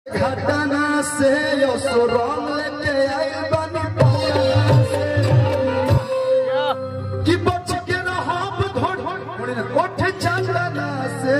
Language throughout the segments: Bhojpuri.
घटना से यो सुरंग लेके आई बनी पटना से कि बच के रहब घोड़ कोठ चंदना से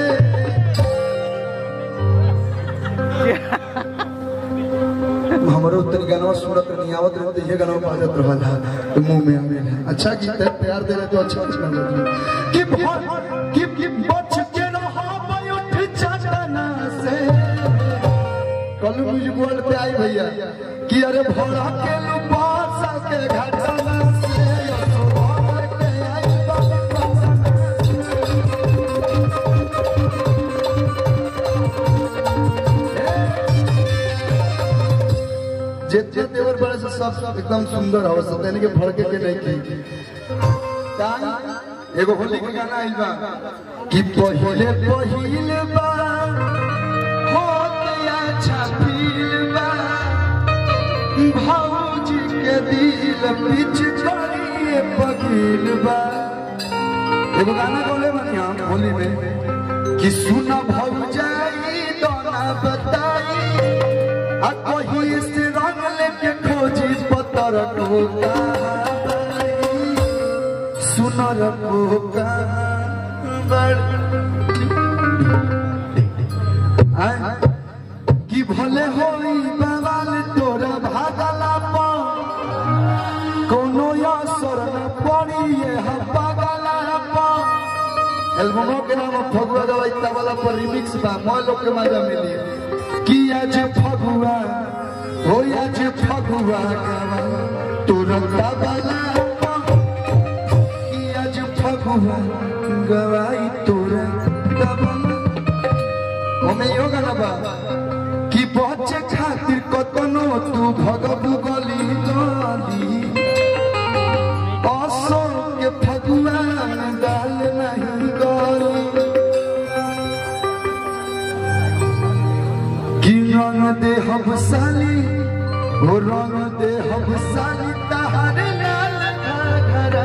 हमरो उतनी गाना सुनत नहीं आवत रहे तो ये गाना बाजत रहल है तो मुंह में आवे है अच्छा गीत है प्यार दे रहे तो अच्छा अच्छा लगे कि भर कि कि बच के रहब उठ चंदना से कल म्यूजिक वर्ल्ड पे आई भैया कि अरे भरा के लुपासा के घटना से सुबह के आई बाबा जितने तेवर बड़े से सब सब एकदम सुंदर हो सकते यानी कि भड़के के नहीं की का एगो होली के गाना आइल बा कि पहिले पहिले बा होत अच्छा फील बा भौजी के दिल पिच करिए पगील बा एगो गाना बोले बनी हम होली में कि सुना भौजाई दोना बताई आ कोही से रंग लेके खोजी पतर टोका सुनर कोका बड़ आय, कि भले होई बवाल तोरा भागला पा कोनो असर न पड़ी ये हब्बा गला पा एल्बमों के नाम फगुआ गवाइता वाला पर रिमिक्स बा मोय लोग के मजा मिली कि आज फगुआ हो आज फगुआ गवा तुरंत वाला कि आज फगुआ गवाई तुरंत वाला ओमे यो गाना बा कि बच्चे खातिर कतनो तू भगबू गली गली असो के फगुआ में डाल नहीं गली कि रंग दे हम साली हो रंग दे हम साली तहार लाल घाघरा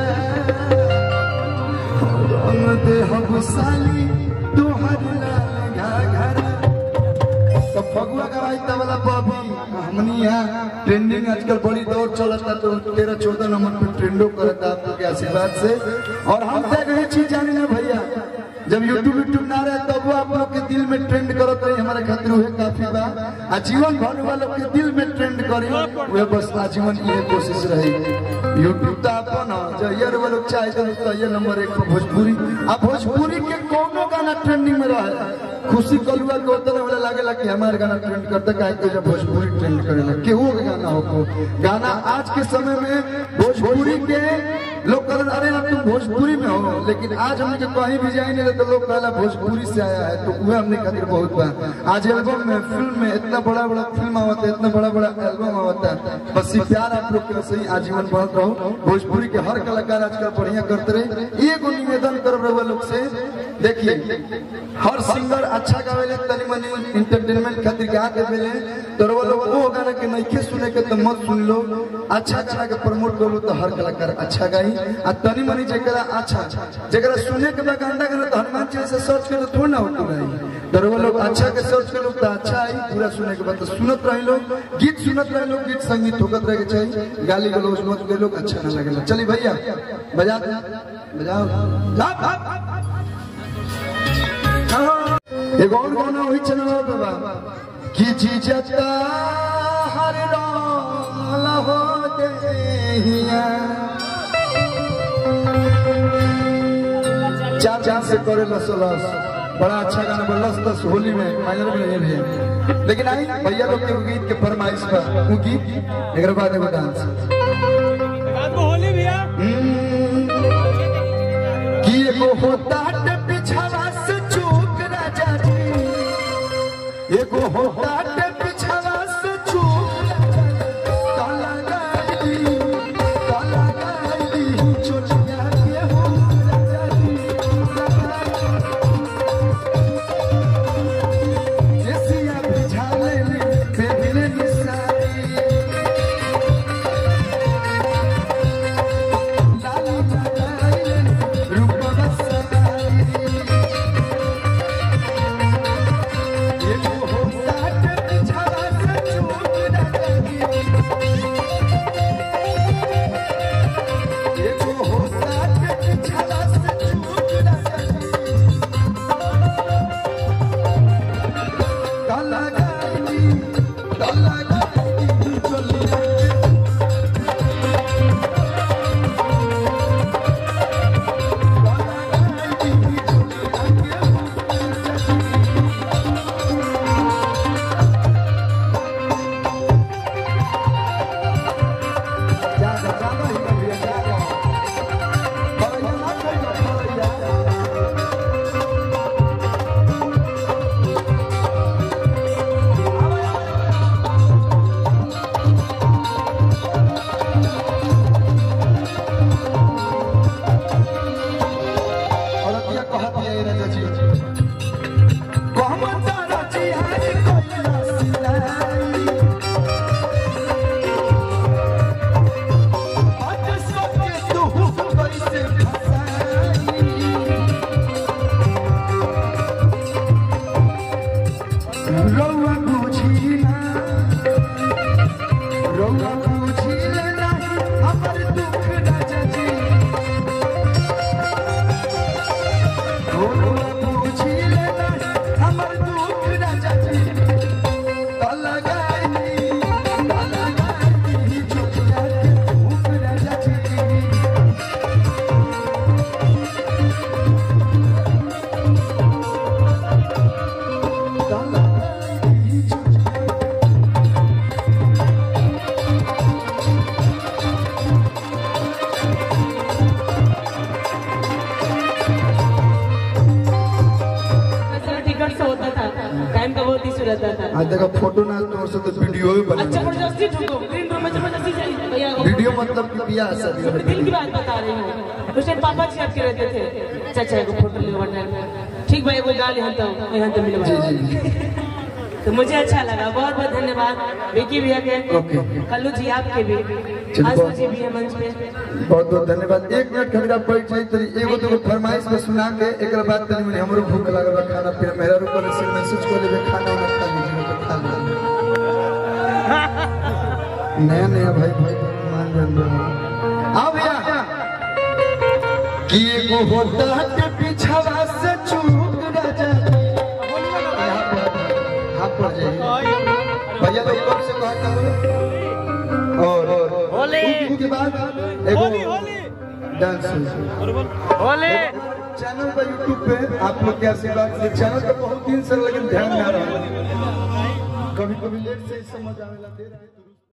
हो रंग दे हम साली तुहर लाल घाघरा तो फगुआ का वाइता वाला बॉबी हमनी यहाँ ट्रेंडिंग आजकल बड़ी दौड़ चलता तो तेरह चौदह नंबर पे ट्रेंडो करता आप लोग के आशीर्वाद से और हम तक ये चीज जाने ना भैया जब यूट्यूब यूट्यूब ना रहे तब वो आप लोग के दिल में ट्रेंड करत रही हमारे खातिर वह काफी बा आ जीवन भर वालों के दिल में ट्रेंड करी वह बस आजीवन की कोशिश रही यूट्यूब तो अपन ह, जो ये वो लोग चाहे तो ये नंबर एक पर भोजपुरी आ भोजपुरी के कोनो गाना ट्रेंडिंग में रहे खुशी कलुआ के उतना वाला लागेला कि हमारे गाना ट्रेंड करते काहे कि जब भोजपुरी ट्रेंड करेला केहू के गाना हो को गाना आज के समय में भोजपुरी के लोग कहते अरे ना तुम भोजपुरी में हो लेकिन आज हमने के कहीं भी जाएंगे तो लोग कहला भोजपुरी से आया है तो वह हमने खातिर बहुत बा आज एल्बम में फिल्म में इतना बड़ा बड़ा फिल्म आवता है इतना बड़ा बड़ा एल्बम आवता है बस ये प्यार आप लोग के सही आजीवन बढ़त रहो भोजपुरी के हर कलाकार आजकल बढ़िया करते रहे एगो निवेदन करब रहुआ लोग से देखिए हर सिंगर अच्छा गावेले तनी मनी इंटरटेनमेंट खातिर गा देवेले तो रहुआ लोग वो गाना के नइखे सुने के तो मत सुन लो अच्छा अच्छा के प्रमोट करो तो हर कलाकार अच्छा गाई आ तनी मनी जेकरा अच्छा जेकरा सुने के बाद गाना गाना तो हनुमान चालीसा सर्च करे तो थोड़ा ना होती गाई तो रहुआ लोग अच्छा के सर्च करो तो अच्छा आई पूरा सुने के बाद तो सुनत रहे लोग गीत सुनत रहे लोग गीत संगीत होकत रहे के चाहिए गाली गलौज मत के लोग अच्छा ना लगेला चलिए भैया बजा बजाओ ला, ला, ला। एगो और गाना वही चलवा पे बा कि जीजता हर रंग हो देहिया चार चार से करे लसलस बड़ा अच्छा गाना बल्लस दस होली में फाइनल में नहीं है लेकिन आई भैया लोग के गीत के फरमाइश पर वो गीत एक बाद एगो डांस रात को होली भैया कि एगो होता टे पिछावा से चूक राजा जी एगो होता टे पिछावा से चूक राजा जी। काला गाड़ी, काला गाड़ी, चोटिया के हो राजा जी। देसिया बिछाले बेबिले निसारी लाली लगाइले रूपवा सवारी एगो हो साट ताला गाई चलिया जागा जागा ही भैया जागा भैया ना कहियो भैया औरतिया कहत है राजा जी कहमत राजी है कोइला सिलाई आज सबके तू कैसे फसाई रौआ बुझी ना रौआ बुझी ना हमर दुख राजा जी रौआ बुझी ना हमर दुख राजा जी ताला गाई ताला गाई चुकिया के भूख राजा जी ताला गाई चुकिया ऐसा टिकट से होता था टाइम का बहुत इशू रहता था आज देखो फोटो ना तोड़ से तो वीडियो भी बना अच्छा जबरदस्ती ठोको ग्रीन रूम में जबरदस्ती जाइए भैया वो- वीडियो मतलब कि बियाह शादी वाला दिल की बात बता रही हूँ उस टाइम पापा जी आपके रहते थे चाचा को फोटो ले टाइम ठीक भाई वो गाल यहाँ तो यहाँ तो मिले जी जी तो मुझे अच्छा लगा बहुत बहुत धन्यवाद विकी भैया के ओके। कल्लू जी आपके भी चलिए, आसू बहुत- जी भी है मंच पे बहुत बहुत धन्यवाद एक मिनट खमीरा बैठ जाई तरी एगो दूगो फरमाइश में सुना के एक बाद तनी मनी हमरो भूख लागल बा खाना पीना मेरा ऊपर से मैसेज कर देबे खाना ना खा लीजिए तो खा लीजिए नया नया भाई भाई मान जान दो आओ भैया कि एगो होता के पीछवा से चूक राजा यहाँ पर यहाँ पर जाइए भैया लोग कब से कहता हूँ और होली। उसके बाद एगो होली होली डांस होली चैनल पर यूट्यूब पे आप लोग के आशीर्वाद से चैनल पे बहुत दिन से लेकिन ध्यान ना रहा कभी कभी लेट से ही समझ आवेला दे रहे हैं